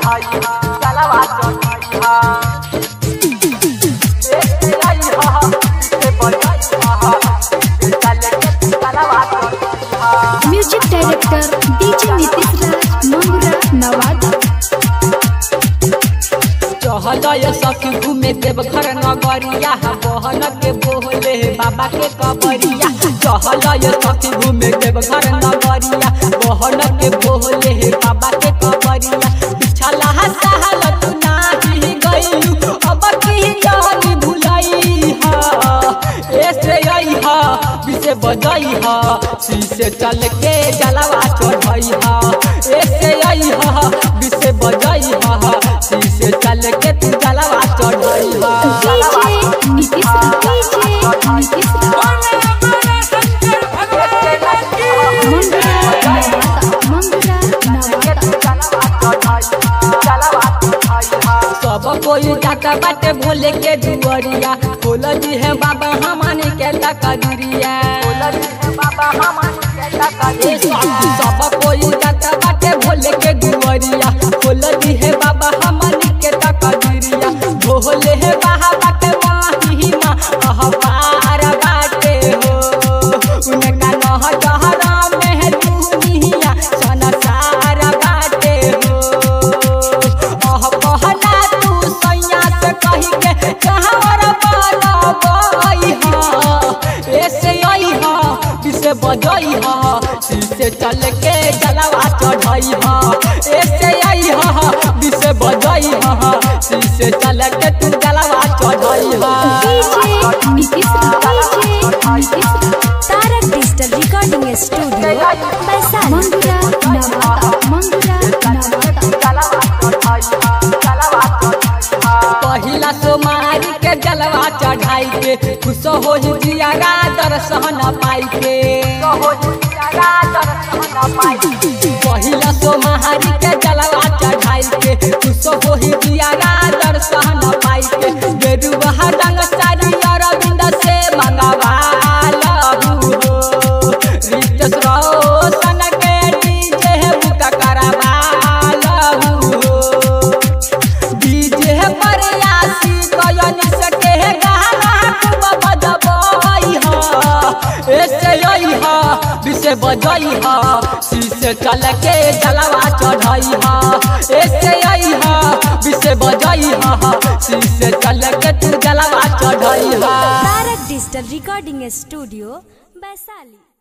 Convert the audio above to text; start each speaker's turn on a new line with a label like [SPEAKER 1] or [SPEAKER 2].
[SPEAKER 1] चढ़ाई हा जलवा चढ़ाई हा ए आई हा से बजाई हा चल के जलवा चढ़ाई हा
[SPEAKER 2] music director DJ Nitish Raj Mangra Nawada
[SPEAKER 3] चहल सखी घूमे देवघर नगरिया बहन के बोले बाबा के कबरिया चहल सखी घूमे देवघर नगरिया बहन के बोले बाबा के कबरिया पिछला साल तू नाही गइलू अब की जानी भुलई हा ऐसे आई हा विसे बजाई हा शीशे चल के जलवा चढ़ाई हा ऐसे आई हा विसे बजाई हा शीशे चल के तू जलवा चढ़ाई हा
[SPEAKER 2] डीजे नीतीश राज डीजे नीतीश राज मंगरा नवादा मंगरा नवादा
[SPEAKER 3] सब कोई जाता बाटे भोले के दुआरिया खोल दी है बाबा हमानी के तकदुरिया ए स्वामी, सब कोई जाता बाटे भोले के दुआरिया खोल दी है बाबा हमानी के तकदुरिया भोले है बाबा के महिमा अह पार बाटे हो उनका नह जहरा में दुनिया संसार बाटे हो अह कहला तू सैया से कही के कहवर बनबई हा ऐसे आई हा जिसे बजई हा शीशे चल के जलवा चढ़ई हा ऐसे आई हा जिसे बजई हा शीशे चल के तू जलवा चढ़ई हा
[SPEAKER 2] DJ Nitish Raj DJ Nitish Raj
[SPEAKER 4] Tarak digital recording studio Vaishali
[SPEAKER 2] Mangra Nawada Mangra Nawada
[SPEAKER 3] पहिला सोमारी के जलवा चढ़ाई के खुश हो जियारा दर्शन पाई के पहिला सोमारी के जलवा चढ़ाई के खुश हो जियारा दर्शन पाई के गेरुआ रंग सारी अरविंद से मंगवा लहू हो रितेश रोशन के डीजे बुक करवा लहू हो डीजे पर आसी कयनी सके गाना खूब बजबई हा ऐसे आई हा विसे बजई हा शीशे चल के जलवा चढ़ई हा ऐसे आई हा विसे बजई हा शीशे चल के तू जलवा चढ़ई हा
[SPEAKER 4] Tarak digital recording studio Vaishali